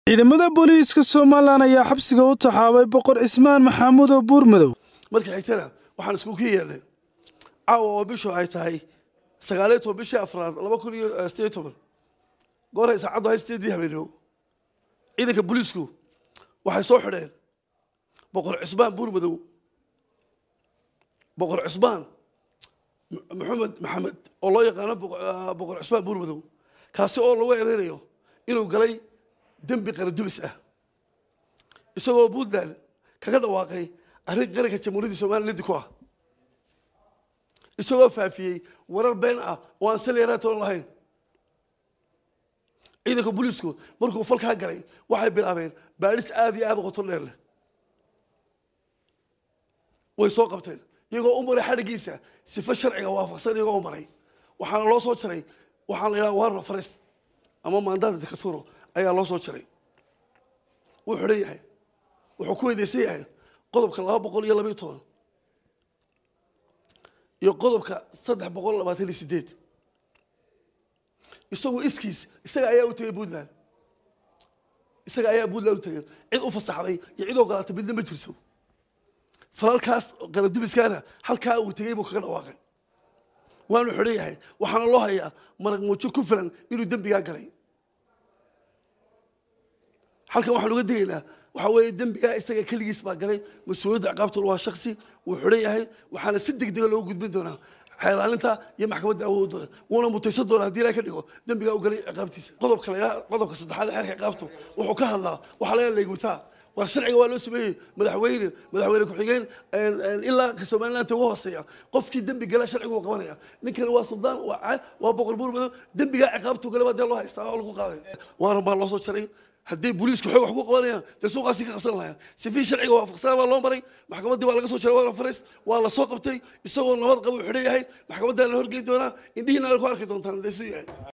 ciidamada booliiska somalilan ayaa xabsiga u taxaabay boqor cismaan maxamuud oo buurmadow marka xigtana waxaan isku ka yeedhnay caawa oo bishu ay tahay sagaaliyo toban bishii afraad laba kun iyo sideed toban gooray saacaddu hay sideedii habeenimo ciidanka booliisku waxay soo xidheen boqor cismaan buurmadow boqor cismaan maxamed maxamed oo loo yaqaano boqor cismaan buurmadow kaasi oo lagu eedeynayo inuu galay dembi qaradubis ah isagoo puntland kaga dhawaaqay arrin qaranka jamhuuriyadda somaliland ku ah isagoo faafiyey warar been ah oo aan saliyaraatoon lahayn ciidanka booliisku markuu falkaa galay waxay bilaabeen baadhis aada iyo aada u qoto dheer leh way soo qabteen iyagoo u maray xadhigiisa sifa sharciga waafaqsan iyagoo u maray waxaana loo soo jaray waxaan la yidhaha warra farest ama maandaata dikaturo ayaa loo soo jaray wuu xidhan yahay wuxuu ku weydeysan yahay qodobka laba boqol iyo labayo toban iyo qodobka saddex boqol labaatan iyo sideed isagu iskiis isaga ayaa u tegay puntland isaga ayaa puntland u tegay cid u fasaxday iyo cid ogolaatay midna ma jirto falalkaas qaradubiskaana halkaa uu tegey buu kaga dhawaaqay waanu xidhan yahay waxaana loo hayaa marag muujo ku filan inuu dembigaa galay halkan waxaan uga degaynaa waxaa weeye dembigaa isaga keligiis baa galay mas-uuliyadda ciqaabtuna waa shaksi wuu xidhan yahay waxaana si deg dega loogu gudbin doonaa xeelaalinta iyo maxkamadda awood doona wuuna mutaysan doonaa haddii ilaha ka dhigo dembigaa u galay ciqaabtiisa qodobka la qodobka saddexaad ee xeerka ciqaabtu wuxuu ka hadlaa waxaa laga leegutaa war sharciga waa loo sameeyey madaxweyne madaxweyne ku-xigeen ilaa ka somaliland ugu hooseeya qofkii dembi gala sharcigu uu qabanaya ninkani waa suldaan waa boqor buurmado dembigaa ciqaabtu gale baa dee loo haystaa oo lagu qaaday waaran baa loo soo jaray haddii booliisku xoog wax ku qabanayaan dee suuqaasi ka qabsan lahaa sifii sharciga waafaqsanaa baa loo maray maxkamaddii waa laga soo jaray waa fares waa la soo qabtay isagoo nabad qaba uu xidhan yahay maxkamaddaa la horgeyn doonaa indhihiina ku arki doontaan dee suu yahay